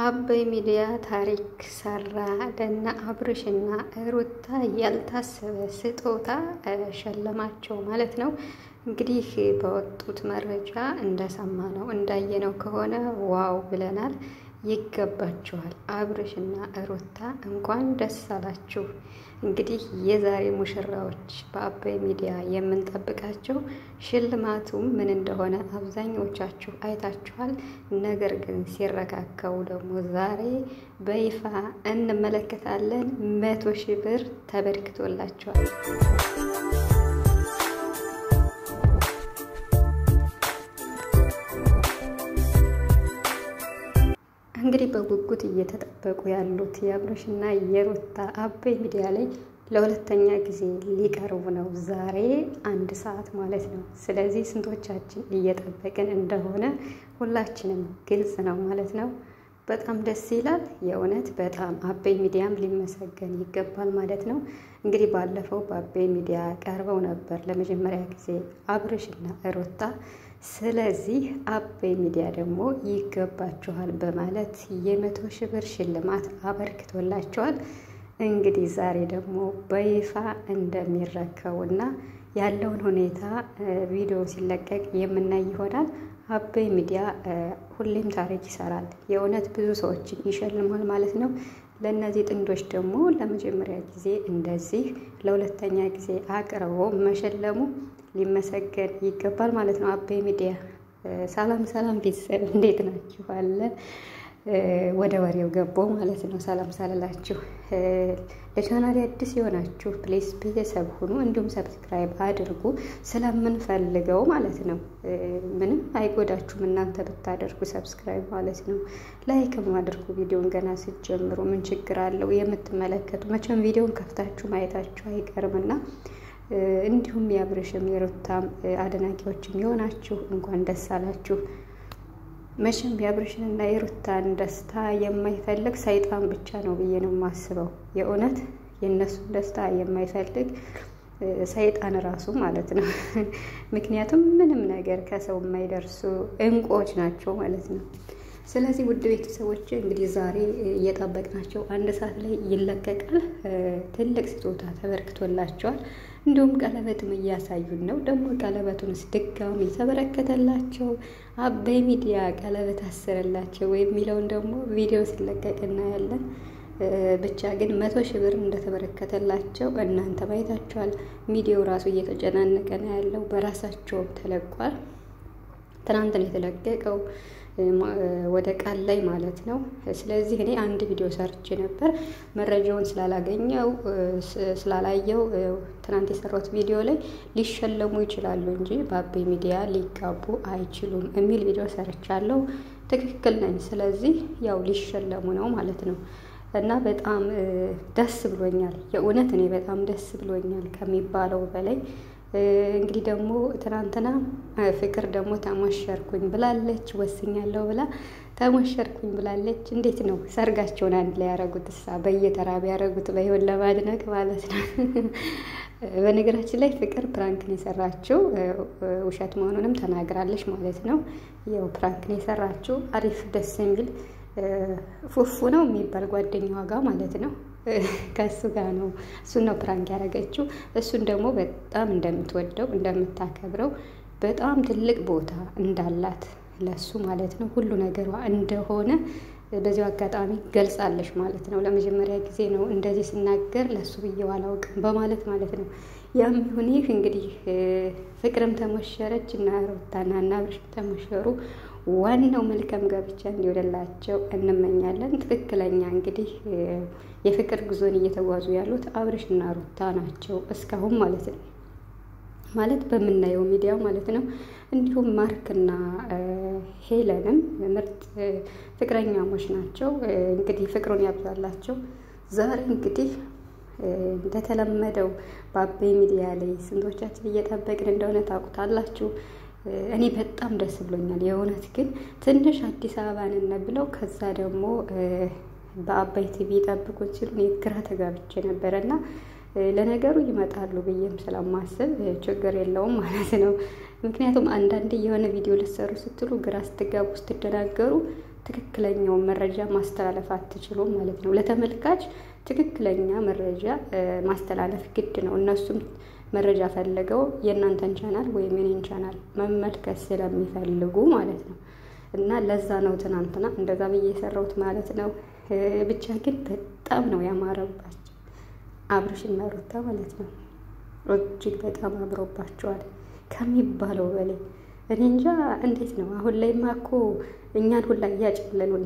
አበይ ሚዲያ ታሪክ ሰራ። ለነ አብርሽና ሩታ ያልታሰበ ስጦታ ሸለማቸው ማለት ነው። እንግዲህ በወጡት መረጃ እንደሰማነው እንዳየነው ከሆነ ዋው ብለናል። ይገባችኋል። አብርሽና ሩታ እንኳን ደስ አላችሁ። እንግዲህ የዛሬ ሙሽራዎች በአበይ ሚዲያ የምንጠብቃቸው ሽልማቱ ምን እንደሆነ አብዛኞቻችሁ አይታችኋል። ነገር ግን ሲረካከቡ ደግሞ ዛሬ በይፋ እንመለከታለን። መቶ ሺህ ብር ተበርክቶላቸዋል። እንግዲህ በጉጉት እየተጠበቁ ያሉት የአብርሽና የሩታ አበይ ሚዲያ ላይ ለሁለተኛ ጊዜ ሊቀርቡ ነው። ዛሬ አንድ ሰዓት ማለት ነው። ስለዚህ ስንቶቻችን እየጠበቅን እንደሆነ ሁላችንም ግልጽ ነው ማለት ነው። በጣም ደስ ይላል። የእውነት በጣም አበይ ሚዲያም ሊመሰገን ይገባል ማለት ነው። እንግዲህ ባለፈው በአበይ ሚዲያ ቀርበው ነበር ለመጀመሪያ ጊዜ አብርሽና ሩታ። ስለዚህ አበይ ሚዲያ ደግሞ ይገባችኋል በማለት የመቶ ሺህ ብር ሽልማት አበርክቶላቸዋል። እንግዲህ ዛሬ ደግሞ በይፋ እንደሚረከቡና ያለውን ሁኔታ ቪዲዮ ሲለቀቅ የምናይ ይሆናል። አበይ ሚዲያ ሁሌም ታሪክ ይሰራል። የእውነት ብዙ ሰዎችን ይሸልማል ማለት ነው። ለእነዚህ ጥንዶች ደግሞ ለመጀመሪያ ጊዜ እንደዚህ ለሁለተኛ ጊዜ አቅርቦ መሸለሙ ሊመሰገን ይገባል ማለት ነው። አበይ ሚዲያ ሰላም ሰላም ቤተሰብ እንዴት ናችሁ? አለ ወደ ወሬው ገቦ ማለት ነው። ሰላም ሳልላችሁ ለቻናል አዲስ የሆናችሁ ፕሌስ ቤተሰብ ሁኑ፣ እንዲሁም ሰብስክራይብ አድርጉ ስለምንፈልገው ማለት ነው። ምንም አይጎዳችሁም እናንተ ብታደርጉ ሰብስክራይብ ማለት ነው። ላይክም አድርጉ ቪዲዮን ገና ስትጀምሩ ምን ችግር አለው? የምትመለከቱ መቼም ቪዲዮን ከፍታችሁ ማየታችሁ አይቀርምና እንዲሁም የአብርሽም የሩታም አድናቂዎችም የሆናችሁ እንኳን ደስ አላችሁ። መቼም የአብርሽንና የሩታን ደስታ የማይፈልግ ሰይጣን ብቻ ነው ብዬ ነው የማስበው። የእውነት የእነሱን ደስታ የማይፈልግ ሰይጣን ራሱ ማለት ነው። ምክንያቱም ምንም ነገር ከሰው የማይደርሱ እንቁዎች ናቸው ማለት ነው። ስለዚህ ውድ ቤተሰቦች እንግዲህ ዛሬ እየጠበቅናቸው አንድ ሰዓት ላይ ይለቀቃል። ትልቅ ስጦታ ተበርክቶላቸዋል። እንዲሁም ቀለበትም እያሳዩን ነው። ደግሞ ቀለበቱንስ ድጋሚ የተበረከተላቸው አበይ ሚዲያ ቀለበት አስረላቸው የሚለውን ደግሞ ቪዲዮ ሲለቀቅ እናያለን። ብቻ ግን መቶ ሺህ ብር እንደተበረከተላቸው እናንተ ማየታችኋል። ሚዲያው ራሱ እየተጨናነቀ ነው ያለው። በራሳቸውም ተለቋል። ትናንት ነው የተለቀቀው ወደ ቃል ላይ ማለት ነው። ስለዚህ እኔ አንድ ቪዲዮ ሰርቼ ነበር መረጃውን ስላላገኘው ስላላየው ትናንት የሰራሁት ቪዲዮ ላይ ሊሸለሙ ይችላሉ እንጂ በአበይ ሚዲያ ሊጋቡ አይችሉም የሚል ቪዲዮ ሰርቻለሁ። ትክክል ነኝ። ስለዚህ ያው ሊሸለሙ ነው ማለት ነው። እና በጣም ደስ ብሎኛል። የእውነት እኔ በጣም ደስ ብሎኛል ከሚባለው በላይ እንግዲህ ደግሞ ትናንትና ፍቅር ደግሞ ተሞሸርኩኝ ብላለች። ወስኛለሁ ብላ ተሞሸርኩኝ ብላለች። እንዴት ነው ሰርጋቸውን አንድ ላይ ያደረጉት? እሳ በየተራ ቢያደረጉት በይሆን ለማድነቅ ማለት ነው። በነገራችን ላይ ፍቅር ፕራንክን የሰራችው ውሸት መሆኑንም ተናግራለች ማለት ነው። ያው ፕራንክን የሰራችው አሪፍ ደስ የሚል ፉፉ ነው የሚባል ጓደኛዋ ጋር ማለት ነው ከእሱ ጋር ነው እሱን ነው ፕራንክ ያደረገችው። እሱን ደግሞ በጣም እንደምትወደው እንደምታከብረው በጣም ትልቅ ቦታ እንዳላት ለሱ ማለት ነው ሁሉ ነገሯ እንደሆነ በዚሁ አጋጣሚ ገልጻለች ማለት ነው። ለመጀመሪያ ጊዜ ነው እንደዚህ ስናገር ለሱ ብዬው አላውቅም በማለት ማለት ነው። ያም ይሁን ይህ እንግዲህ ፍቅርም ተሞሸረች እና ሩታና እና አብርሽም ተሞሸሩ። ዋናው መልካም ጋብቻ እንዲወደላቸው እንመኛለን። ትክክለኛ እንግዲህ የፍቅር ጉዞን እየተጓዙ ያሉት አብርሽና ሩታ ናቸው እስካሁን ማለት ነው። ማለት በምናየው ሚዲያ ማለት ነው። እንዲሁም ማርክና ሄለንም ምርጥ ፍቅረኛሞች ናቸው። እንግዲህ ፍቅሩን ያብዛላቸው። ዛሬ እንግዲህ እንደተለመደው በአበይ ሚዲያ ላይ ስንቶቻችን እየጠበቅን እንደሆነ ታውቁታላችሁ። እኔ በጣም ደስ ብሎኛል። የእውነት ግን ትንሽ አዲስ አበባን ብለው ከዛ ደግሞ በአባይ ቲቪ ጠብቁት ሲሉ እኔ ግራ ተጋብቼ ነበረ እና ለነገሩ ይመጣሉ ብዬም ስለማስብ ችግር የለውም ማለት ነው። ምክንያቱም አንዳንድ የሆነ ቪዲዮ ልትሰሩ ስትሉ ግራ ስትጋቡ ስትደናገሩ ትክክለኛውን መረጃ ማስተላለፍ አትችሉም ማለት ነው። ለተመልካች ትክክለኛ መረጃ ማስተላለፍ ግድ ነው። እነሱም መረጃ ፈልገው የእናንተን ቻናል ወይም የኔን ቻናል መመልከት ስለሚፈልጉ ማለት ነው። እና ለዛ ነው ትናንትና እንደዛ ብዬ የሰራሁት ማለት ነው። ብቻ ግን በጣም ነው ያማረባቸው አብርሽና ሩታ ማለት ነው። እጅግ በጣም አምሮባቸዋል ከሚባለው በላይ እኔ እንጃ እንዴት ነው አሁን ላይማ እኮ እኛን ሁላ እያጨለሉን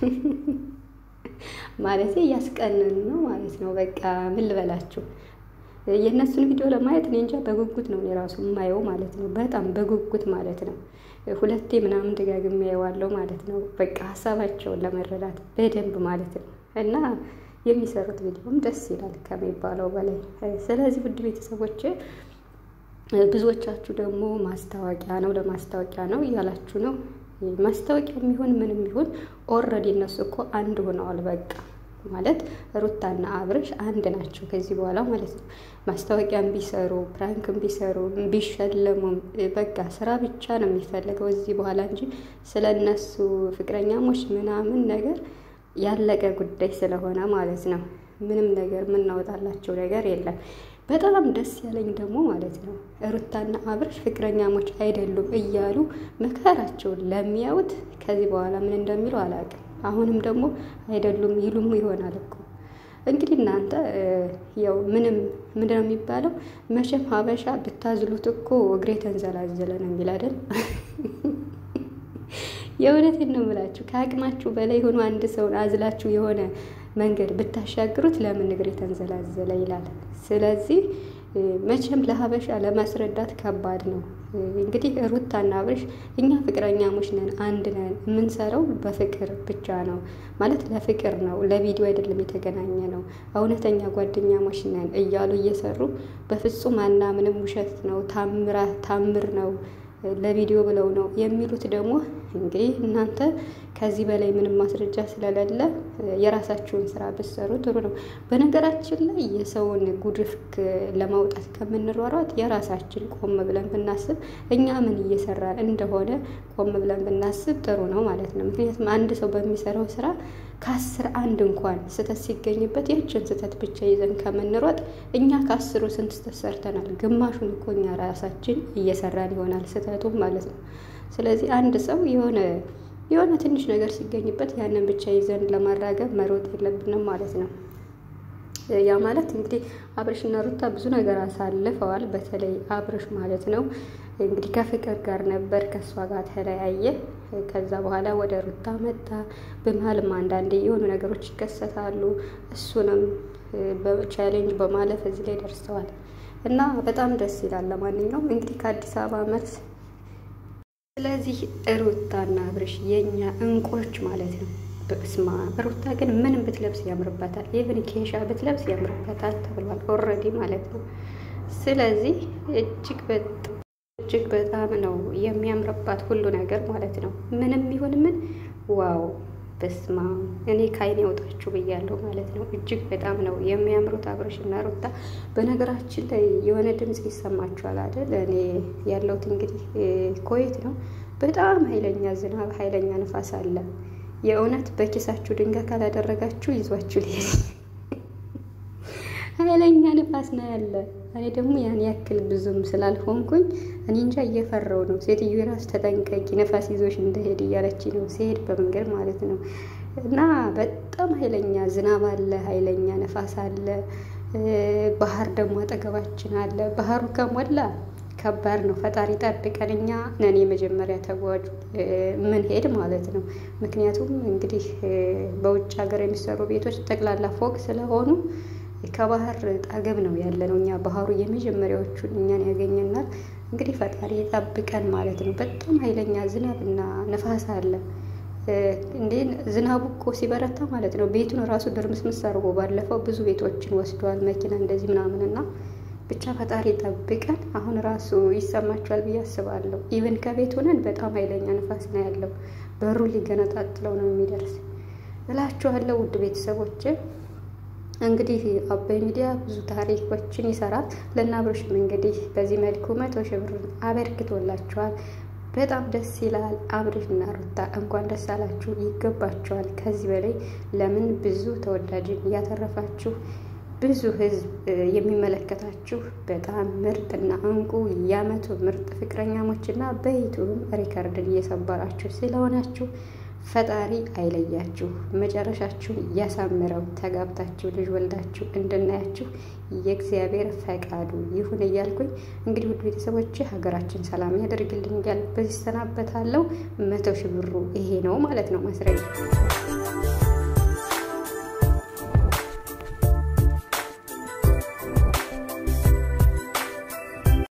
ማለት እያስቀንን ነው ማለት ነው። በቃ ምን ልበላችሁ የእነሱን ቪዲዮ ለማየት እኔ እንጃ በጉጉት ነው እኔ ራሱ የማየው ማለት ነው። በጣም በጉጉት ማለት ነው። ሁለቴ ምናምን ደጋግሜ ያየዋለሁ ማለት ነው። በቃ ሀሳባቸውን ለመረዳት በደንብ ማለት ነው እና የሚሰሩት ቪዲዮም ደስ ይላል ከሚባለው በላይ። ስለዚህ ውድ ቤተሰቦች ብዙዎቻችሁ ደግሞ ማስታወቂያ ነው ለማስታወቂያ ነው እያላችሁ ነው። ማስታወቂያ የሚሆን ምንም ይሁን ኦልሬዲ እነሱ እኮ አንድ ሆነዋል። በቃ ማለት ሩታና አብርሽ አንድ ናቸው ከዚህ በኋላ ማለት ነው። ማስታወቂያም ቢሰሩ ፕራንክም ቢሰሩ ቢሸለሙም በቃ ስራ ብቻ ነው የሚፈልገው እዚህ በኋላ እንጂ ስለ እነሱ ፍቅረኛሞች ምናምን ነገር ያለቀ ጉዳይ ስለሆነ ማለት ነው። ምንም ነገር የምናወጣላቸው ነገር የለም። በጣም ደስ ያለኝ ደግሞ ማለት ነው ሩታና አብርሽ ፍቅረኛሞች አይደሉም እያሉ መከራቸውን ለሚያዩት ከዚህ በኋላ ምን እንደሚሉ አላውቅም። አሁንም ደግሞ አይደሉም ይሉም ይሆናል እኮ እንግዲህ እናንተ ያው ምንም ምንድን ነው የሚባለው መቼም ሀበሻ ብታዝሉት እኮ እግሬ ተንዘላዘለ ነው የሚል አይደል? የእውነቴን ነው የምላችሁ። ከአቅማችሁ በላይ ሆኖ አንድ ሰውን አዝላችሁ የሆነ መንገድ ብታሻግሩት ለምን እግሬ ተንዘላዘለ ይላል። ስለዚህ መቼም ለሀበሻ ለማስረዳት ከባድ ነው። እንግዲህ ሩታና አብርሽ እኛ ፍቅረኛሞች ነን፣ አንድ ነን፣ የምንሰራው በፍቅር ብቻ ነው ማለት ለፍቅር ነው፣ ለቪዲዮ አይደለም የተገናኘ ነው፣ እውነተኛ ጓደኛሞች ነን እያሉ እየሰሩ በፍጹም አናምንም፣ ውሸት ነው፣ ታምር ነው ለቪዲዮ ብለው ነው የሚሉት። ደግሞ እንግዲህ እናንተ ከዚህ በላይ ምንም ማስረጃ ስለሌለ የራሳችሁን ስራ ብትሰሩ ጥሩ ነው። በነገራችን ላይ የሰውን ጉድፍ ለማውጣት ከምንሯሯጥ የራሳችን ቆም ብለን ብናስብ እኛ ምን እየሰራን እንደሆነ ቆም ብለን ብናስብ ጥሩ ነው ማለት ነው። ምክንያቱም አንድ ሰው በሚሰራው ስራ ከአስር አንድ እንኳን ስህተት ሲገኝበት ያችን ስህተት ብቻ ይዘን ከምንሮጥ እኛ ከአስሩ ስንት ስህተት ሰርተናል? ግማሹን እኮ እኛ ራሳችን እየሰራን ይሆናል ስህተቱም ማለት ነው። ስለዚህ አንድ ሰው የሆነ የሆነ ትንሽ ነገር ሲገኝበት ያንን ብቻ ይዘን ለማራገብ መሮጥ የለብንም ማለት ነው። ያ ማለት እንግዲህ አብርሽና ሩታ ብዙ ነገር አሳልፈዋል። በተለይ አብርሽ ማለት ነው እንግዲህ ከፍቅር ጋር ነበር፣ ከእሷ ጋር ተለያየ። ከዛ በኋላ ወደ ሩታ መጣ። በመሀልም አንዳንዴ የሆኑ ነገሮች ይከሰታሉ። እሱንም በቻሌንጅ በማለፍ እዚህ ላይ ደርሰዋል እና በጣም ደስ ይላል። ለማንኛውም እንግዲህ ከአዲስ አበባ መልስ ስለዚህ ሩታና አብርሽ የኛ እንቆች ማለት ነው። በስማ ሩታ ግን ምንም ብትለብስ ያምርበታል። ኢቭን ኬሻ ብትለብስ ያምርበታል ተብሏል ኦልሬዲ ማለት ነው። ስለዚህ እጅግ በጣም እጅግ በጣም ነው የሚያምርባት ሁሉ ነገር ማለት ነው። ምንም ይሁን ምን ዋው በስማ እኔ ከዓይኔ ያውጣችሁ ብያለሁ ማለት ነው። እጅግ በጣም ነው የሚያምሩት አብርሽና ሩታ። በነገራችን ላይ የሆነ ድምፅ ይሰማችኋል አይደል? እኔ ያለሁት እንግዲህ ኮይት ነው። በጣም ኃይለኛ ዝናብ፣ ኃይለኛ ንፋስ አለ። የእውነት በኪሳችሁ ድንጋይ ካላደረጋችሁ ይዟችሁ ሊሄድ ኃይለኛ ንፋስ ነው ያለ። እኔ ደግሞ ያን ያክል ብዙም ስላልሆንኩኝ እኔ እንጃ እየፈራው ነው። ሴትዮ ራሱ ተጠንቀቂ ነፋስ ይዞሽ እንደሄድ እያለች ነው ሲሄድ በመንገድ ማለት ነው። እና በጣም ኃይለኛ ዝናብ አለ፣ ኃይለኛ ነፋስ አለ። ባህር ደግሞ አጠገባችን አለ። ባህሩ ከሞላ ከባድ ነው። ፈጣሪ ጠብቀን። እኛ ነን የመጀመሪያ ተጓዥ ምን ሄድ ማለት ነው። ምክንያቱም እንግዲህ በውጭ ሀገር የሚሰሩ ቤቶች ጠቅላላ ፎቅ ስለሆኑ ከባህር ጠገብ ነው ያለ ነው። እኛ ባህሩ የመጀመሪያዎቹን እኛን ያገኘናል። እንግዲህ ፈጣሪ ጠብቀን ማለት ነው። በጣም ኃይለኛ ዝናብና ነፋስ አለ። እንዴ ዝናቡ እኮ ሲበረታ ማለት ነው ቤቱን ራሱ ድርምስምስ አድርጎ ባለፈው ብዙ ቤቶችን ወስዷል መኪና እንደዚህ ምናምንና ብቻ ፈጣሪ ጠብቀን። አሁን ራሱ ይሰማችኋል ብዬ አስባለሁ። ኢቨን ከቤት ሆነን በጣም ኃይለኛ ንፋስ ነው ያለው። በሩ ሊገነጣጥለው ነው የሚደርስ እላችኋለሁ ውድ ቤተሰቦች። እንግዲህ አባይ ሚዲያ ብዙ ታሪኮችን ይሰራል። ለእነ አብርሽም እንግዲህ በዚህ መልኩ መቶ ሺህ ብር አበርክቶላቸዋል። በጣም ደስ ይላል። አብርሽና ሩታ እንኳን ደስ አላችሁ፣ ይገባችኋል። ከዚህ በላይ ለምን ብዙ ተወዳጅን እያተረፋችሁ ብዙ ህዝብ የሚመለከታችሁ በጣም ምርጥና እንቁ የዓመቱ ምርጥ ፍቅረኛሞችና በዩቱብም ሪከርድን እየሰበራችሁ ስለሆናችሁ ፈጣሪ አይለያችሁ፣ መጨረሻችሁን እያሳምረው፣ ተጋብታችሁ ልጅ ወልዳችሁ እንድናያችሁ የእግዚአብሔር ፈቃዱ ይሁን እያልኩኝ እንግዲህ ውድ ቤተሰቦች ሀገራችን ሰላም ያደርግልን እያልኩ በዚህ ሰናበታለሁ። መቶ ሺህ ብሩ ይሄ ነው ማለት ነው ማስረጃ